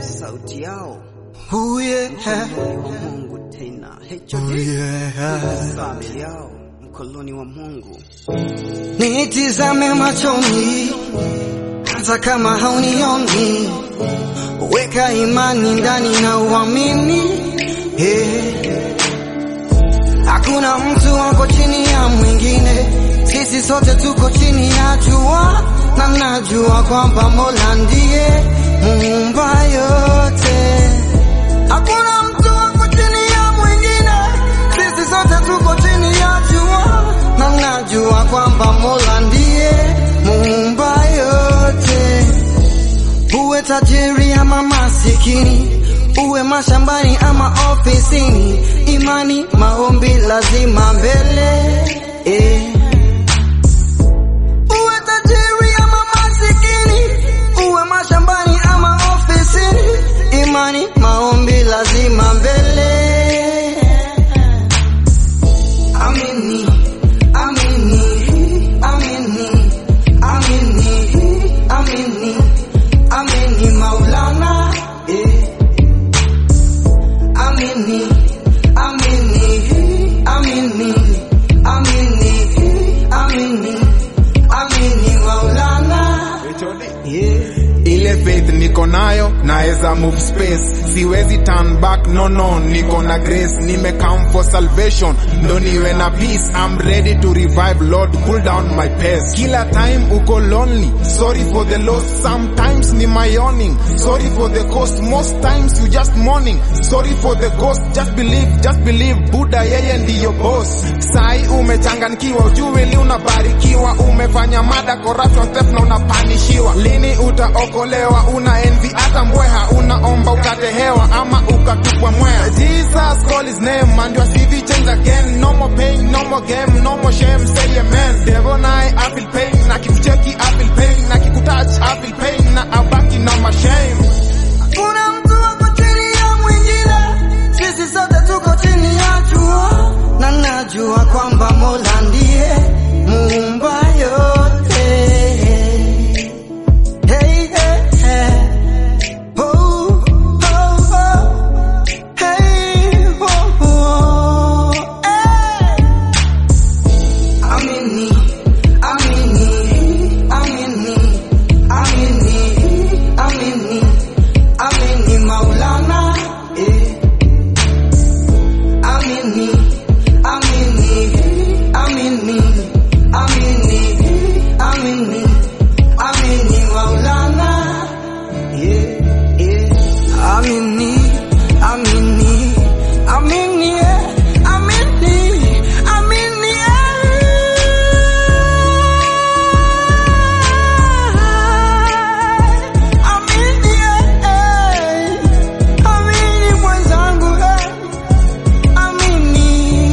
sauti yao Oh yeah. mkoloni wa Mungu tena Oh HOD yeah. famili yao mkoloni wa Mungu Nitizame machoni hata kama haunioni, weka imani ndani na uamini. Hey. Hakuna mtu wako chini ya mwingine, sisi sote tuko chini ya jua, na najua kwamba Mola ndiye muumba yote. Hakuna mtu wako chini ya mwingine, sisi sote tuko chini ya jua, na najua kwamba Mola ndiye muumba yote. Uwe tajiri ama masikini, uwe mashambani ama ofisini, imani, maombi lazima mbele eh. Uwe tajiri ama masikini, uwe mashambani ama ofisini, imani, maombi lazima mbele. Amini, amini, amini, amini, amini, amini Maulana, eh. Amini, amini, amini, amini, amini, amini Maulana, yeah. ile faith niko nayo naweza move space siwezi turn back no no niko na grace nime come for salvation ndo niwe na peace i'm ready to revive lord pull down my pace kila time uko lonely sorry for the loss sometimes ni my yawning sorry for the cost most times you just mourning sorry for the ghost just believe just believe buddha yeye ndiyo boss sai umechanganikiwa ujui li unabarikiwa umefanya mada corruption theft na unapanishiwa lini utaokolewa una envy hata mbweha unaomba ukate hewa ama ukatupwa mwea jesus call his name and your cv change again no more pain no more game no more shame say amen devil naye I feel pain na kikucheki I feel pain na kikutouch I feel pain na abaki na mashame Kuna mtu wako chini ya mwingine, sisi sote tuko chini ya jua, na najua kwamba Mola ndiye muumba yote. Hey, hey, hey. Oh, oh, oh. Hey, oh, oh. Hey. Amini, amini, amini, amini, amini, amini Maulana, eh. Amini, amini, amini, amini, amini, amini Maulana, yeah, yeah. Amini, amini, amini, yeah. amini, amini, yeah. Amini, yeah. Amini mwenzangu, eh. Amini,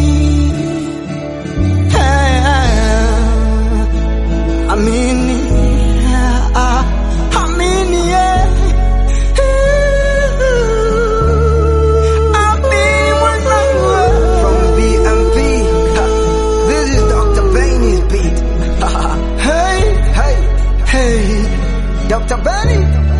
eh. Amini, ah, amini, eh. Amini mwenzangu, eh. From BMP, ha, this is Dr. Benny's beat. hey, hey, hey, Dr. Benny.